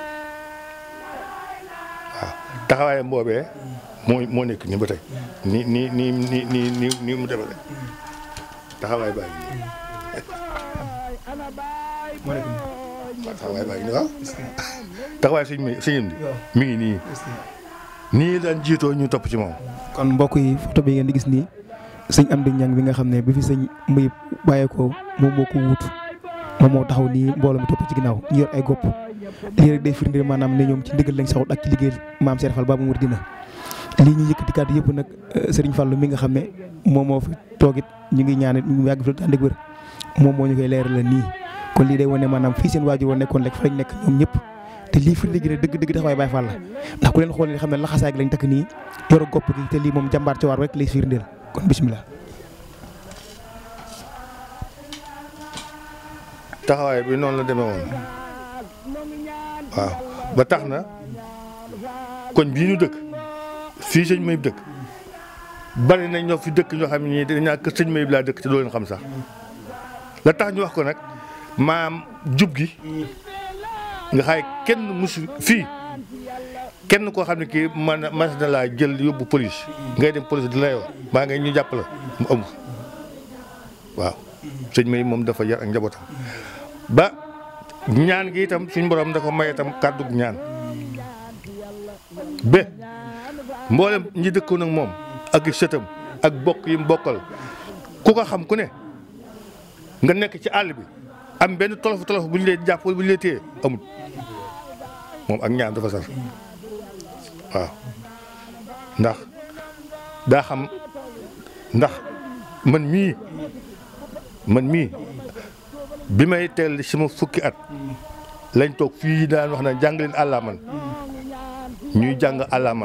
waaw taxawaayam boobee moo moo nekk nii ba tey nii nii nii nii nii nii nii mu defale taxawaay baa ngi nii waaw taxawaay baa ngi nii waaw taxawaay sëñ mi sëñam bi mi ngi nii nii daan jiitoo ñu topp ci moom
kon mbokk yi photo bi ngeen di gis nii sëñ Amdi Ñang bi nga xam ne bi fi sëñ Mbay bàyyeekoo moom moo ko wut moom moo taxaw nii mbooloo mi topp ci ginnaaw ñu yor ay gopp lii rek day firndeel maanaam ne ñoom ci ndigal lañ saxut ak ci liggéey maam Seera Fall Babu Mouridina lii ñu yëkkati kàddu yëpp nag Serigne Fallou mi nga xam ne moom moo fi toogit ñu ngi ñaan ñu yàgg fi ànd ak wér moom moo ñu koy leeral la nii kon lii day wane maanaam fii seen waajur woon nekkoon rek fa lañ nekk ñoom ñëpp te lii firnde gi ne dëgg dëgg taxawaay Baye Fall la ndax ku leen xool xam ne laxasaay gi lañ takk nii yoro gopp gi te lii moom jàmbaar ci waar rek lay firndeel kon bisimilah.
taxawaay bi noonu la demee woon waaw ba tax na koñ bii ñu dëkk fii sëñ Mayib dëkk bari nañ ñoo fi dëkk ñoo xam ne nii dañ naa kër sëñ Mayib laa dëkk te doo leen xam sax la tax ñu wax ko nag maam jub gi nga xaay kenn musu fii kenn koo xam ne kii man mas na laa jël yóbbu police ngay dem police di la yoo maa ngay ñu jàpp la mu amul waaw sëñ Mayib moom dafa yar ak njabootam ba ñaan gi itam suñ borom da ko may itam kàddu ñaan ba mboolem ñi dëkkoon ak moom ak i sëtam ak bokk yi mu bokkal ku ko xam ku ne nga nekk ci àll bi am benn tolof tolof bu ñu lay jàpp wala bu ñu lay téye amut moom ak ñaan dafa sar waaw ndax daa xam ndax man mii man mii bi may teel sama fukki at lañ toog fii daan wax na jàng leen àllaaman ñuy jàng àllaaman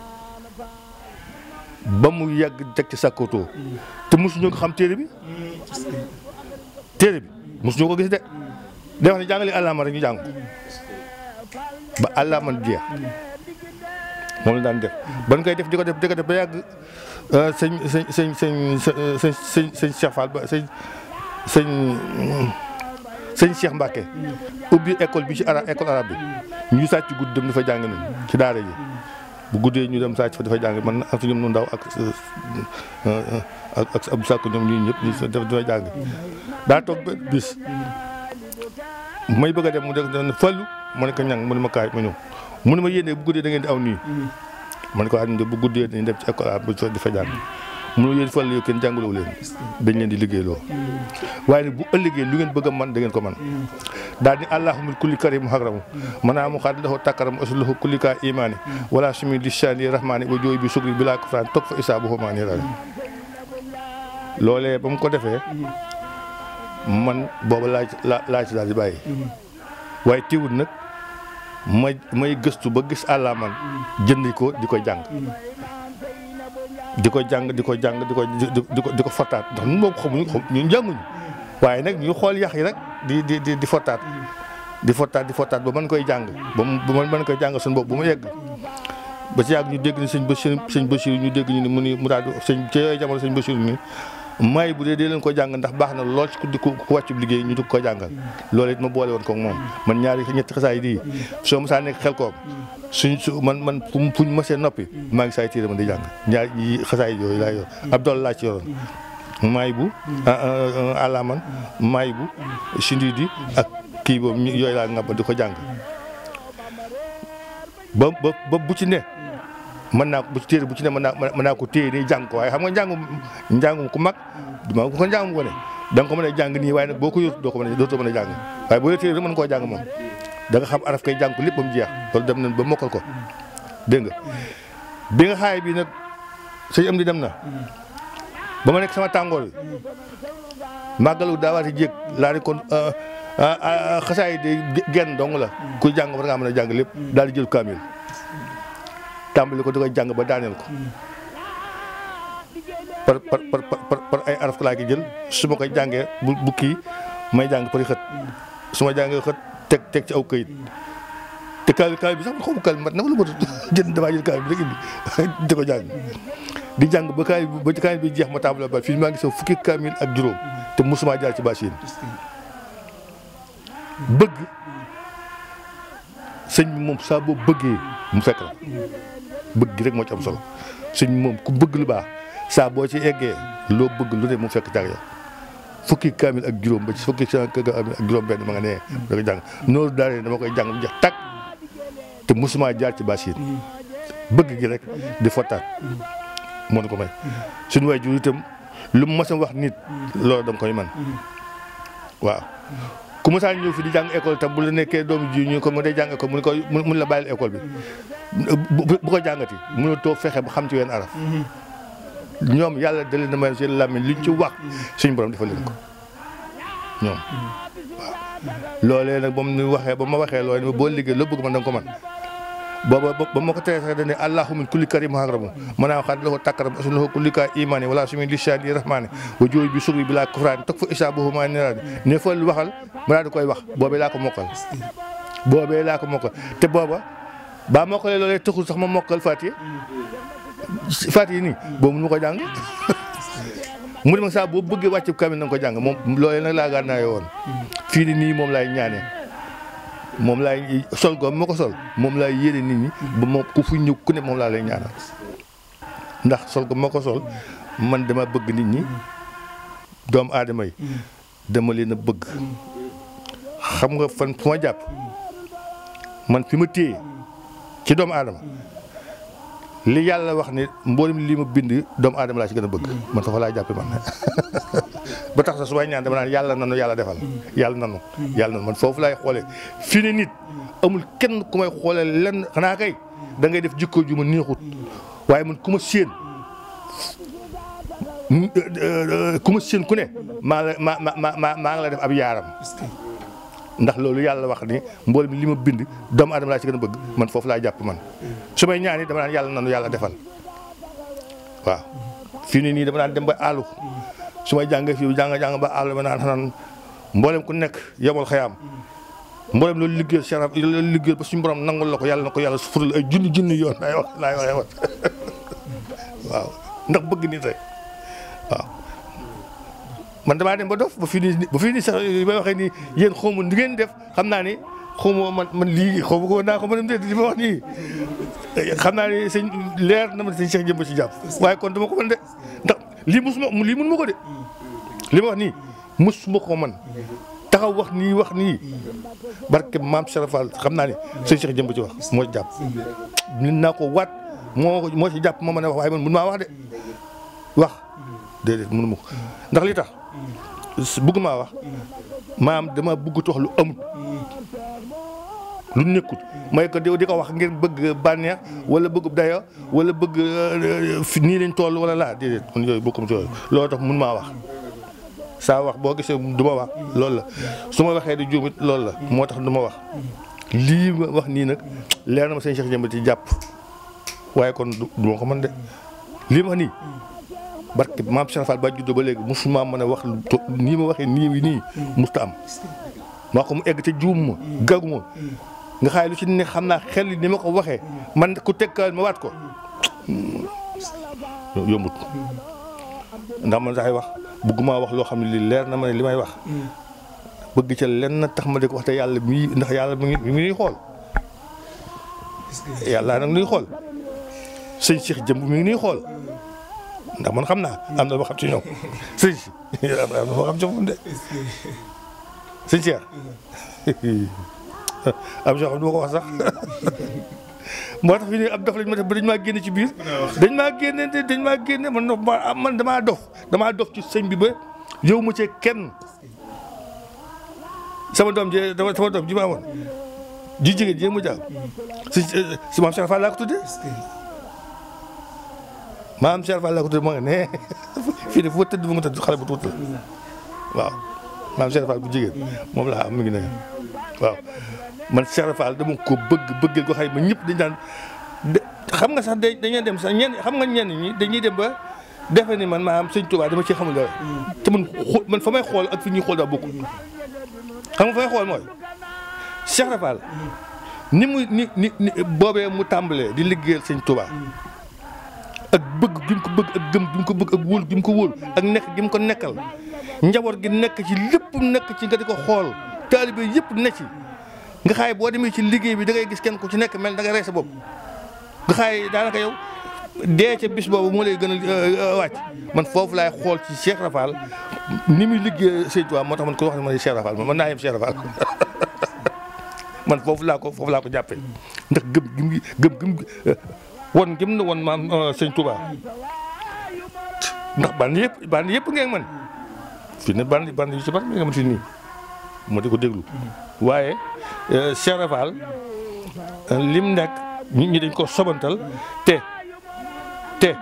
ba mu yàgg teg ci sàkkootoo te mosuñu ko xam téere bi téere bi mosuñu ko gis de day wax ne jàng leen àllaaman rek ñu jàng ba àllaaman jeex moom la daan def ban koy def di ko def di ko def ba yàgg sëñ sëñ sëñ sëñ sëñ sëñ sëñ Cheikh Fall ba sëñ sëñ sëñ Cheikh Mbacke ubbi école bi ci ara école arabe bi ñu sàcc guddi dem dafa jàng nañ ci daara ji bu guddee ñu dem sàcc fa dafa jàng man ak ñoom nu ndaw ak ak ak Abdou Sakko ñoom ñii ñëpp ñu def dafa jàng daa toog ba bis may bëgg a dem mu def ne fallu ma ne ko ñang mu ne ma kaay ma ñëw mu ne ma yéene bu guddee da ngeen di aw nii man ko àdduna bu guddee dañuy dem ci école arabe bu di fa jàng mu ne yéen fallu yow kenn jàngaloo leen dañ leen di liggéeyloo waaye nag bu ëllëgee lu ngeen bëgg a man da ngeen ko man daal ni allahumma kulli karim hakramu manaa mu xaat lahu takkaram asluhu kulli ka imani wala sumi lisani rahmani wa jooy bi sugri bi laa ko fraan toog fa isaabu xumaani rari loolee ba mu ko defee man booba laa ci laa ci daal di bàyyi waaye teewul nag may may gëstu ba gis àllaaman jënd ko di ko jàng di ko jàng di ko jàng di ko di ko di ko fottaat ndax ñun moom xamuñu ñun jànguñu waaye nag ñu xool yax yi rek di di di di fottaat di fottaat di fottaat ba mën koy jàng ba mu ba mën koy jàng suñu bopp ba mu yegg ba ci yàgg ñu dégg ni sëñ Bachir sëñ Bachir ñu dégg ñu ni mu ni mu daal di sëñ ci yooyu jamono sëñ Bachir ni may bu dee dee leen ko jàng ndax baax na lool ci ku di ku wàccu liggéey ñu dugg ko jàngal loolu it ma boole woon ko moom man ñaari ñetti xasaay di soo ma saa nekk xel koom suñ su man man fu ñu mësee noppi maa ngi saay tiire man di jàng ñaar yi xasaay yooyu laa yor ab dool laa ci yoroon maay bu alaman maay bu sindi di ak kii boobu yooyu laa ngàbba di ko jàng ba ba ba bu ci ne mën naa ko bu ci téere bu ci ne mën naa mën naa ko téye nii jàng ko waaye xam nga njàngum njàngum ku mag duma ko njàngum ko ne da nga ko mën a jàng nii waaye nag boo ko yor doo ko mën a dootoo mën a jàng waaye boo yor téere rek mën koo jàng moom da nga xam araf kay jàng ko lépp ba mu jeex loolu dem nañ ba mokkal ko dégg nga bi nga xaay bi nag sëñ am di dem na ba ma nekk sama tàngoor bi màggalu daawaati jéeg laa di kon xasaay de genn dong la kuy jàng war ngaa mën a jàng lépp daal di jël kaamil tàmbali ko di koy jàng ba daaneel ko par par par par ay araf laa ki jël su ma koy jàngee bu bu kii may jàng pari xët su ma jàngee xët teg teg ci aw këyit te kaamil kaamil bi sax xaw ma kaamil mat na wala matut jënd damaa jël kaamil bi rek indi di ko jàng di jàng ba kaamil ba kaamil bi jeex ma tàmbali ba fii maa ngi sa fukki kaamil ak juróom te mosuma jaar ci bâche bëgg sëñ bi moom saa boo bëggee mu fekk la bëgg gi rek moo ci am solo sëñ bi moom ku bëgg lu baax saa boo ci eggee loo bëgg lu ne mu fekk jàng yow fukki kaamil ak juróom ba ci fukki kaamil ak juróom benn ma nga nee da ko jàng noonu daal dama koy jàng mu jeex tàkk te mosuma jaar ci bâche bëgg gi rek di fottaat moo ko may suñu waay jur itam lu mu mos a wax nit loolu danga koy man waaw ku ma saa ñëw fi di jàng école tam bu la nekkee doomu ji ñu ko mu dee jàng école mu ne ko mun la bàyyil école bi bu ko jàngati mun a toog fexe ba xam ci wenn araf ñoom yàlla da leen a may seen làmmiñ liñ ci wax suñu borom defal leen ko ñoom waaw loolee nag ba mu waxee ba ma waxee loolu boo liggéey loo bëgg man da nga ko man booba ba ma ko teree sax dañ ne allahumma kulli karim hakramu manaa xaat lahu takkaram asun lahu kulli ka imani wala sumi lisani rahmani wa jooy bi sugri bi laa kufraani toog fa isaabuhu maa niraani ne fa waxal ma daal di koy wax boobee laa ko mokkal boobee laa ko mokkal te booba baa mokkalee loolee taxul sax ma mokkal Fatiha Fatiha nii boobu mënu ma ko jàng mu ne ma saa boo bëggee wàcc kamil na nga ko jàng moom loolee nag laa gaan naa woon fii ni nii moom laay ñaanee moom laay sol ko ma ko sol moom laay yére nit ñi ba moom ku fu ñëw ku ne moom laa lay ñaanal ndax sol ko ma ko sol man dama bëgg nit ñi doomu aadama yi dama leen a bëgg xam nga fan fu ma jàpp man fi ma téye ci doomu aadama li yàlla wax ni mboolem li ma bind doomu aadama laa ci gën a bëgg man foofu laay jàppe man ba tax sax su may ñaan dama naan yàlla nanu yàlla defal yàlla nanu yàlla nanu man foofu laay xoolee fii ne nit amul kenn ku may xoolee lenn xanaa kay da ngay def jikko ju ma neexut waaye man ku ma séen ku ma séen ku ne maa la ma ma ma maa ngi la def ab yaaram ndax loolu yàlla wax ni mboolem li ma bind doomu aadama laa ci gën a bëgg man foofu laa jàpp man su may ñaan yi dama naan yàlla nanu yàlla defal waaw fii nii nii dama naan dem ba àllu su may jàngee fii jàng jàng ba àllu ma naan xanaan mboolem ku nekk yomal xayaam mboolem loolu liggéeyal sharaf loolu liggéeyal ba suñu borom nangul la ko yàlla na ko yàlla sufural ay junni junni yoon laay wax laay waxee wat waaw ndax bëgg nit rek waaw man damaa dem ba dof ba fii nii ba fii nii sax li may waxee nii yéen xaw ma ni ngeen def xam naa ni xaw ma man man lii xaw ma ko naa ko mën a li ma wax nii xam naa ni sëñ leer na ma sëñ Cheikh jëmb ci jàpp waaye kon dama ko mën de ndax lii musuma lii mun ma ko de li ma wax nii musuma ko man taxaw wax nii wax nii barke maam Serafal xam naa ni sëñ Cheikh jëmb ci wax moo ci jàpp nit naa ko waat moo moo ci jàpp moo mën a wax waaye man mun maa wax de wax déedéet mënu ma ko ndax li tax bëgg maa wax maam dama bëgg wax lu amut lu nekkut may ko di ko wax ngir bëgg bànneex wala bëgg dayo wala bëgg fi nii lañ toll wala laa déedéet man yooyu bokkuma ci yooyu loolu tax mun maa wax saa wax boo gisee du ma wax loolu la su ma waxee di juumit loolu la moo tax du ma wax lii ma wax nii nag leer na ma sëñ Cheikh Jëmb ci jàpp waaye kon du ma ko mën de lii ma wax nii barke maam Cheikh Fall ba juddoo ba léegi musuma mën a wax lu nii ma waxee nii nii musta am maa ko mu egg te juum ma gàggu ma nga xaay lu ci ne xam naa xel ni ma ko waxee man ku tekkal ma waat ko yombut ndax man sax wax bëgguma wax loo xam ne li leer na ma ne li may wax bëgg ca lenn tax ma di ko wax te yàlla mii ndax yàlla mi ngi mi ngi nuy xool yàlla nag nuy xool sëñ Cheikh jëmb mi ngi nuy xool ndax man xam naa am na ma xam ci ñoom sëñ si am na ma xam ci moom de sëñ Cheikh am soo xam du ma ko wax sax moo tax fi ne ab dof lañ ma def ba dañ maa génne ci biir dañ maa génne dañ maa génne man man damaa dof damaa dof ci sëñ bi ba yow ma cee kenn sama doom ji sama doom ji ma amoon ji jigéen ji mu jaaw si si maam Cheikh Fall laa ko tuddee maam Cheikh Fall laa ko tuddee moo nga ne fii de fu ma tëdd bu ma tëdd xale bu tuuti la waaw maam Cheikh Fall bu jigéen moom laa am mi ngi ne waaw man Cheikh Fall dama ko bëgg bëggee ko xay ma ñëpp dañ daan xam nga sax dañuy dem sax ñenn xam nga ñenn ñi dañuy dem ba defe ni man maanaam sëñ Touba dama ci xamul dara te man man fa may xool ak fi ñuy xool daa bokkul xam nga fa may xool mooy Cheikh Fall ni mu ni ni boobee mu tàmbalee di liggéeyal sëñ Touba ak bëgg gi mu ko bëgg ak gëm gi mu ko bëgg ak wóol gi mu ko wóol ak nekk gi mu ko nekkal njaboot gi nekk ci lépp nekk ci nga di ko xool taalibe yëpp ne ci nga xaay boo demee ci liggéey bi da ngay gis kenn ku ci nekk mel da ngay rey sa bopp nga xaay daanaka yow dee ca bis boobu moo lay gën a wàcc man foofu laay xool ci Cheikh Rafal ni muy liggéey Sëñ Tuubaa moo tax man ko wax ne man Cheikh Rafal man mën naa yem Cheikh Rafal man foofu laa ko foofu laa ko jàppee ndax gëm gëm gëm gëm won gëm na won maam Sëñ Tuubaa ndax band yëpp band yëpp ngeen man fii ne band band yu ci bari nga man fii nii moo di ko déglu waaye Cheikh Rafal lim nekk nit ñi dañ ko sobantal te te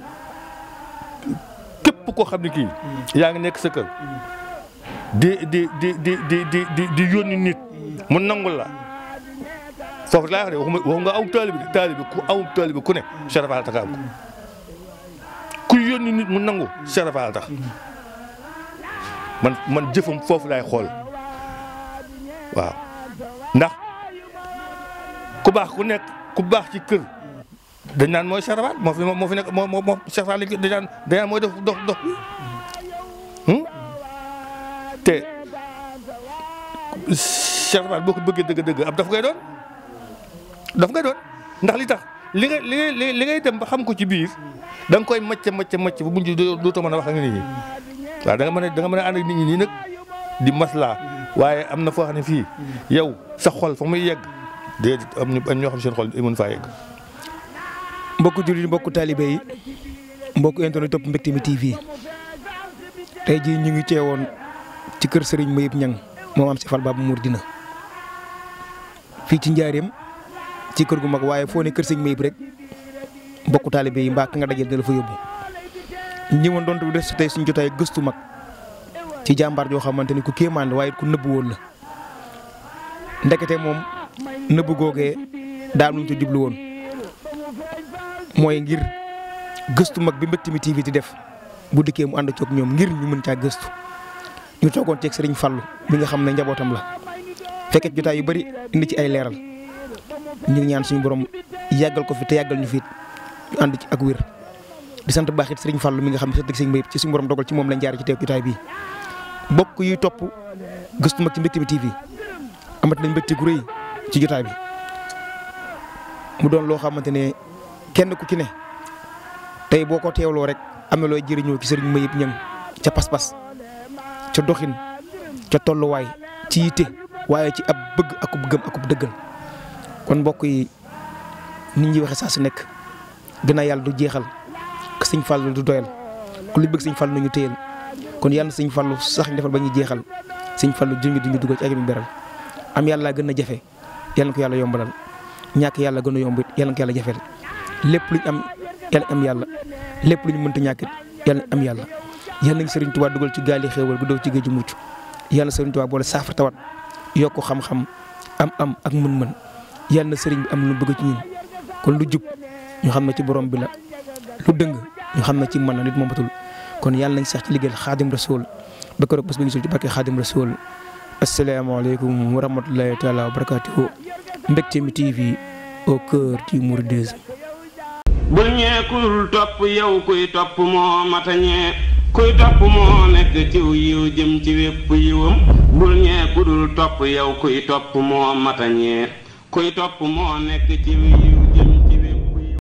képp koo xam ne kii yaa ngi nekk sa kër di di di di di di di di yónni nit mu nangul la foofu laa wax de waxuma wax nga aw taalibi de taalibi ku aw taalibi ku ne Cheikh Rafal tax am ko ku yónni nit mu nangu Cheikh Rafal tax man man jëfam foofu laay xool waaw ndax ku baax ku nekk ku baax ci kër dañ naan mooy Cheikh Rafal moo fi moo fi nekk moo moo Cheikh Rafal dañ naan dañ naan mooy dox dox dox bi te Cheikh Rafal boo ko bëggee dëgg-dëgg ab daf ngay doon daf ngay doon ndax li tax li ngay li ngay li ngay dem ba xam ko ci biir da nga koy macc macc macc ba mujj dootoo mën a wax ak nit ñi waaw da nga mën a da nga mën a ànd ak nit ñi nii nag di maslaa waaye am na foo xam ne fii yow sa xol fa muy yegg déedéet am ñu am ñoo xam seen xol mën faa yegg
mbokku jullit mbokku taalibe yi mbokku internet topp Mbecté mi TV tey jii ñu ngi teewoon ci kër Serigne Mayib Ñang moom am si fal Baba Mouridina fii ci njaareem ci kër gu mag waaye foo ne kër Serigne Mayib rek mbokku taalibe yi mbaa ka nga dajal da la fa yóbbu ñëwoon doon du des tey suñu jotaay gëstu mag ci jàmbaar joo xamante ni ku kéemaan la waaye ku nëbbu woon la ndekete moom nëbbu googee daal luñ ci jublu woon mooy ngir gëstu mag bi Mbecté mi TV di def bu dikkee mu ànd coog ñoom ngir ñu mën caa gëstu ñu toogoon ceeg Serigne Fallou bi nga xam ne njabootam la fekkee jotaay yu bari indi ci ay leeral ñu ngi ñaan suñu borom yàggal ko fi te yàggal ñu fi ñu ànd ci ak wér. di sant baax it Serigne Fallou mi nga xam ne sa dëgg Serigne Mayib ci suñu borom dogal ci moom lañ jaar ci teew jotaay bii bokk yuy topp gëstu mag ci Mbecté mi TV amat nañ mbégte gu rëy ci jotaay bi mu doon loo xamante ne kenn ku ci ne tey boo ko teewloo rek am na looy jëriñoo ci Serigne Mayib Ñang ca pas-pas ca doxin ca tolluwaay ci yitte waaye ci ab bëgg akub gëm akub dëggal kon mbokk yi nit ñi waxe saa su nekk gën a yàlla du jeexal que sëñ Fallu du doyal ku li bëgg sëñ Fallu nañu téyel kon yàlla sëñ Fallu sax ñu defal ba ñuy jeexal sëñ Fallu jungi duñu dugal ci ak mi beral am yàlla gën a jafe yàlla na ko yàlla yombalal ñàkk yàlla gën a yomb it yàlla na ko yàlla jafeel lépp luñ am yàlla am yàlla lépp lu ñu mënta ñàkk it yàlla am yàlla yàlla nañ Serigne Touba dugal ci gaali xéewal gu daw ci géeju mucc yàlla Serigne Touba boole saafara tawat yokk xam-xam am am ak mën-mën yàlla na Serigne bi am lu bëgg ci ñun kon lu jub ñu xam ne ci borom bi la lu dëng ñu xam ne ci mën na nit moomatul kon yàlla nañ sax ci liggéeyal xaadim rasul ba keroog bés ba gisul ci barke xaadim rasul asalaamaaleykum wa rahmatulahi taala wa barakatuhu Mbecté mi TV au cœur du mouridisme
bul ñee kudul topp yow kuy topp moo matañee kuy topp moo nekk ciw yiw jëm ci wépp yiwam bul ñee kudul topp yow kuy topp moo matañee kuy topp moo nekk ciw yiw jëm ci